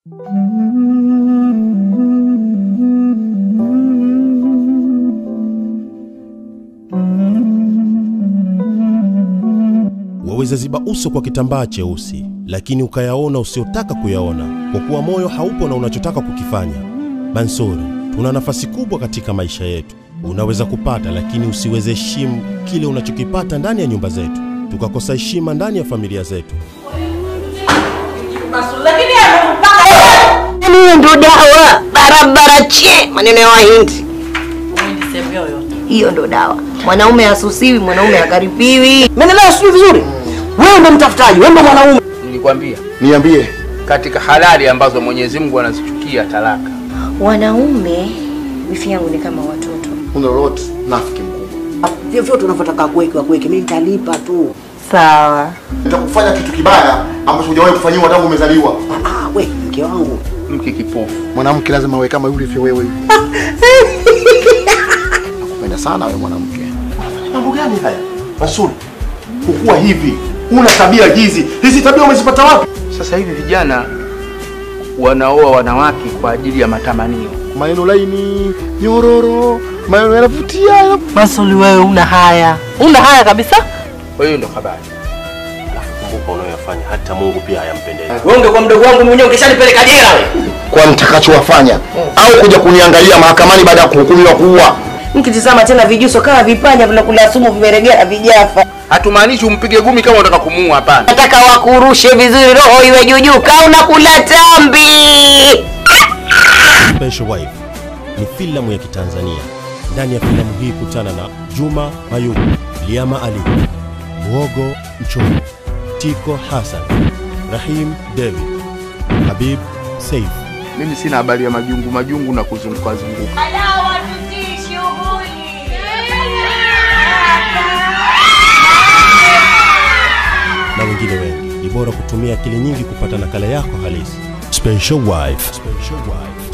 Waweza ziba uso kwa kitambaa cheusi, lakini ukayaona usiotaka kuyaona, kwa kuwa moyo haupo na unachotaka kukifanya. Bansuri, tuna nafasi kubwa katika maisha yetu. Unaweza kupata, lakini usiweze heshimu kile unachokipata ndani ya nyumba zetu, tukakosa heshima ndani ya familia zetu. lakini amekupanga Yaani hiyo ndo dawa barabara che, maneno ya Wahindi. sehemu yoyote Hiyo ndo dawa. Mwanaume hasusiwi, mwanaume hakaripiwi. Menelewa sijui vizuri. Wewe ndo mtafutaji, wewe ndo mwanaume. Nilikwambia Niambie. katika halali ambazo Mwenyezi Mungu anazichukia talaka. Wanaume wifi yangu ni kama watoto. Una lolote nafiki mkubwa. Vyovyote unavyotaka kuweke kuweke, mimi nitalipa tu. Sawa. Nitakufanya kitu kibaya ambacho hujawahi kufanyiwa tangu umezaliwa. Ah, we mke wangu. Mke kipofu. Mwanamke lazima awe kama yule vyo wewe. Nakupenda sana wewe mwanamke. Unafanya Mambo gani haya? Masudi. Kukua hivi. Una tabia hizi. Hizi tabia umezipata wapi? Sasa hivi vijana wanaoa wanawake kwa ajili ya matamanio. Maneno laini, nyororo, maneno yanavutia. yana- Masuli wewe una haya una haya kabisa Kwa hiyo ndo habari. Kumbuka unayoyafanya, hata Mungu pia hayampendezi. Wewe ungekuwa mdogo wangu mwenyewe ungeshanipeleka jela wewe. Kwa nitakachowafanya au kuja kuniangalia mahakamani baada ya kuhukumiwa kuua. Mkitizama tena vijuso kama vipanya vinakula sumu vimeregea vijafa. Hatumaanishi umpige gumi kama unataka kumuua, hapana. Nataka wakurushe vizuri, roho iwe juujuu, kaa unakula tambi. Special Wife ni filamu ya Kitanzania. Ndani ya filamu hii kutana na Juma Mayubu, Liama Ali, Muogo Mchomo, Tiko Hassan, Rahim David, Habib Saif. Mimi sina habari ya majungu majungu na kuzunguka zunguka. na wengine wengi. Ni bora kutumia akili nyingi kupata nakala yako halisi. Special Wife. Special Wife.